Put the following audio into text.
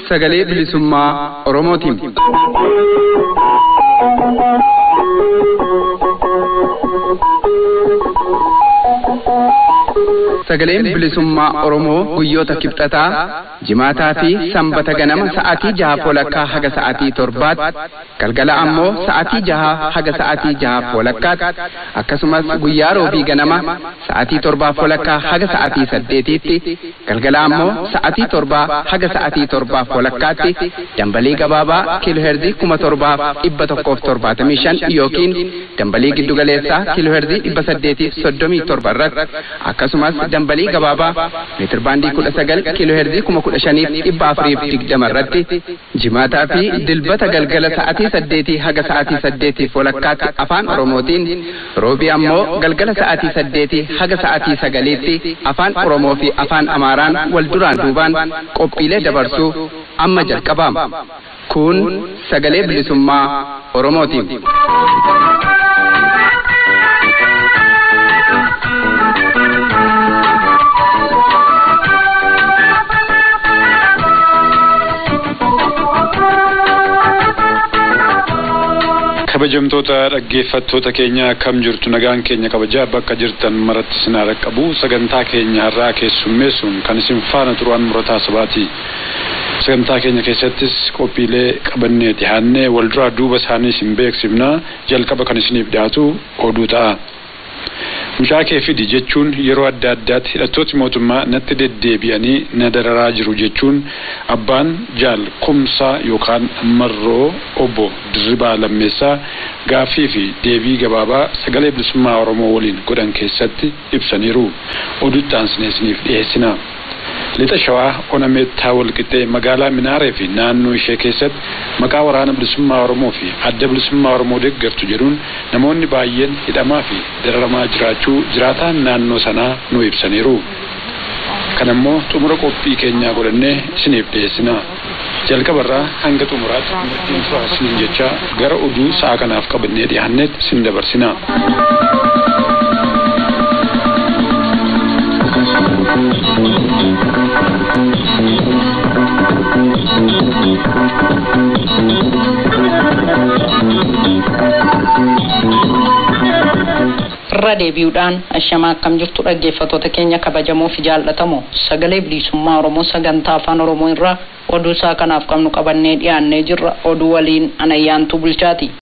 sagalee bilisummaa Oromootiin. Sagaleen bilisummaa Oromoo guyyoota kibxataa jimaataa fi sanbata ganama sa'aatii jaha walakkaa haga sa'aatii torbaatti galgala ammoo sa'aatii jaha haga sa'aatii jaha walakkaatti akkasumas guyyaa roobii ganama sa'aatii torbaa walakkaa haga sa'aatii saddeetiitti galgala ammoo sa'aatii torbaa haga sa'aatii torbaa walakkaatti dambalii gabaabaa kiilooherzii kuma torbaaf dhibba tokkoof torbaatamii shan yookiin dambalii giddugaleessaa kiilooherzii dhibba saddeetiif soddomii torba irratti akkasumas dambalii gabaabaa meetir baandii kudha sagal kiilooherzii kuma kudha shaniif dhibba afuriif digdama irratti jimaataa fi dilbata galgala sa'aatii saddeetii haga sa'aatii saddeetiif walakkaatti afaan oromootiin roobii ammoo galgala sa'aatii saddeetii haga sa'aatii sagaliitti afaan oromoo fi afaan amaaraan wal duraan duubaan qophiilee dabarsuu amma jalqabaama kun sagalee bilisummaa oromootiin. kabajamtoota dhaggeeffattoota keenya akkam jirtu nagaan keenya kabajaa bakka jirtan maratti isin haa dhaqqabu sagantaa keenya har'aa keessummeessuun kan isin faana turan murataa sabaati sagantaa keenya keessattis qophiilee qabannee dhihaannee wal duraa duuba isaanii isin beeksifna jalqaba kan isiniif dhiyaatu oduu ta'a. Mucaa kee fidi jechuun yeroo adda addaatti hidhattooti mootummaa natti deddeebi'anii na dararaa jiru jechuun abbaan jaal kumsaa yookaan marroo obbo Dirribaa Lammeessaa gaaffii fi deebii gabaabaa sagalee bilisummaa Oromoo waliin godhan keessatti ibsaniiru. Oduutti aansinee isiniif dhiyeessina. Lixa Shawaa Onameettaa Walqixxee magaalaa Minaaree fi naannoo ishee keessatti maqaa waraana bilisummaa Oromoo fi adda bilisummaa Oromoo deeggartu jedhuun namoonni baay'een hidhamaa fi dararamaa jiraachuu jiraataan naannoo sanaa nu ibsaniiru. Kan ammoo xumura qophii keenyaa godhannee isiniif dhiyeessina. Jalqabarraa hanga xumuraatti murtiin furaasiniin jecha gara oduu sa'a kanaaf qabannee dhiyaannetti isin dabarsina. irra deebi'uudhaan ashamaa akkam jirtu dhaggeeffattoota keenya kabajamoo fi jaallatamoo sagalee bilisummaa oromoo sagantaa afaan oromoo irraa oduu isaa kanaaf qabnu qabannee dhiyaannee jirra oduu waliin anayyaantuu bulchaati